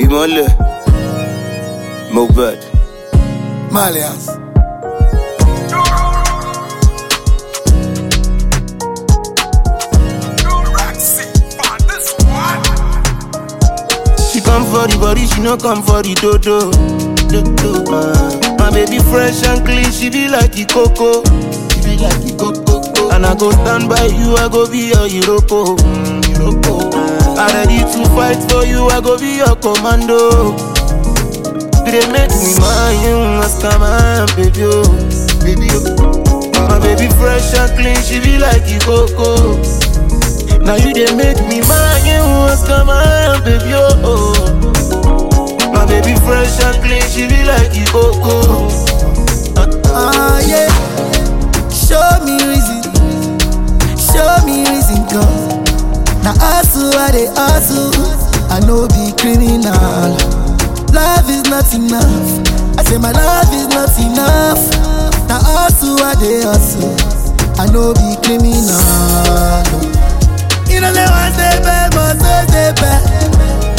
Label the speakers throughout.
Speaker 1: ìmọ̀lẹ̀ Mohbad.
Speaker 2: Malians.
Speaker 1: She come for the body, she no come for the dodo. dodo. Uh, my baby fresh and clean, she be like the coco. She be like the coco. And I go stand by you, I go be your Iroko. Mm, Iroko. Uh, I ready to fight for you, I go be your commando. They make me mind you, ask my baby, oh, baby, oh. My baby fresh and clean, she be like the coco. Now you they make me mind you, ask my baby, oh. My baby fresh and clean, she be like the coco.
Speaker 2: Ah, yeah. Show me reason. Show me reason, cause. Now, hustle, I they hustle. I know be criminal. Love is not enough. I say my love is not enough. Now, hustle, I they hustle. I know be criminal. You know, say one day bad, must stay bad.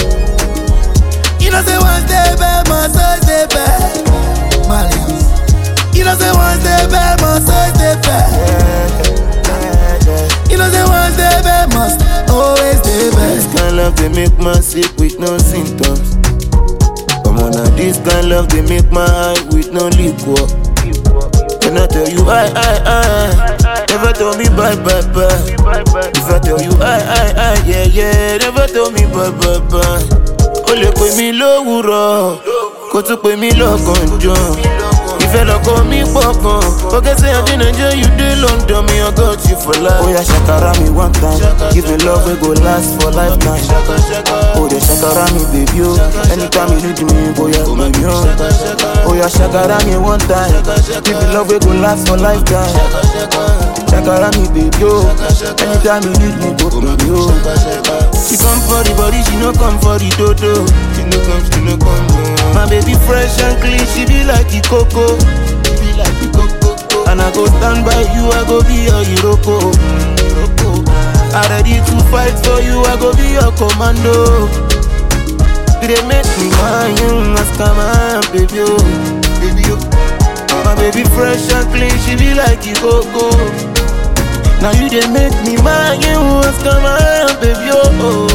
Speaker 2: You know, say one day bad, must stay bad. Malians. You know say one day bad must always stay bad. You know say one day bad must always stay
Speaker 1: This
Speaker 2: bad.
Speaker 1: kind love they make man sick with no symptoms. Come on now, this kind love they make my eye with no liquor. When I tell you I, I, I, never tell me bye, bye, bye. If I tell you I, I, I, yeah, yeah, never tell me bye, bye, bye. O lè pè mí lówùrọ̀, kó tún pè mí lọ́gànjọ́. Ìfẹ́ lọ́kọ mi pọ̀ gan. Forget say I dey Nigeria, you dey London, me I got you for life. Oya ṣàkàrà mi one time, give me love wey go last for lifetime. O dey ṣàkàrà mi baby o, anytime you need me, bóyá pè mí o. Oya ṣàkàrà mi one time, give me love wey go last for lifetime. Ṣàkàrà mi baby o, anytime you need me, go pè mí o. She come for the body, she no come for the dodo. She no come, she no come. No. My baby fresh and clean, she be like the coco. She be like the coco. And I go stand by you, I go be your Iroko. Mm, Iroko. I ready to fight for you, I go be your commando. They make me mind you, ask my baby, oh, baby, oh. My baby fresh and clean, she be like the coco. Now you they make me mind you what's come on, baby, oh, oh.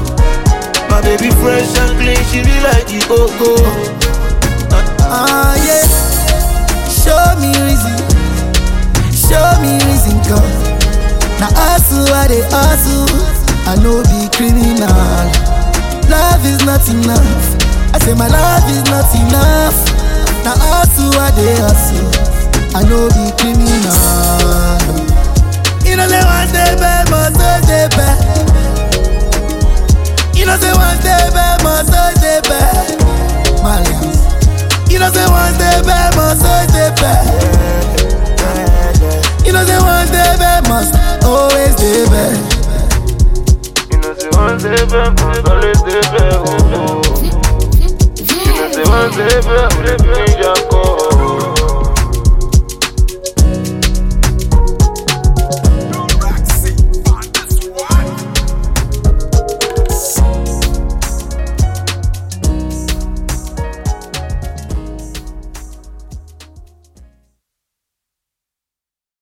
Speaker 1: My baby fresh and clean, she be like the coco.
Speaker 2: Ah, yeah. Show me reason. Show me reason, cause. Now, hustle, I they hustle. I know be criminal. Love is not enough. I say my love is not enough. Now, hustle, I they hustle. I know be criminal. You know, say one day bad, must always stay bad. You know, say one day bad, must always stay bad. Malians. You know, say one day bad, must always stay bad. You know, say one day bad, must always stay bad.
Speaker 1: You know, say one day back, must always stay back, oh, oh. You know, say one day back, let me just go.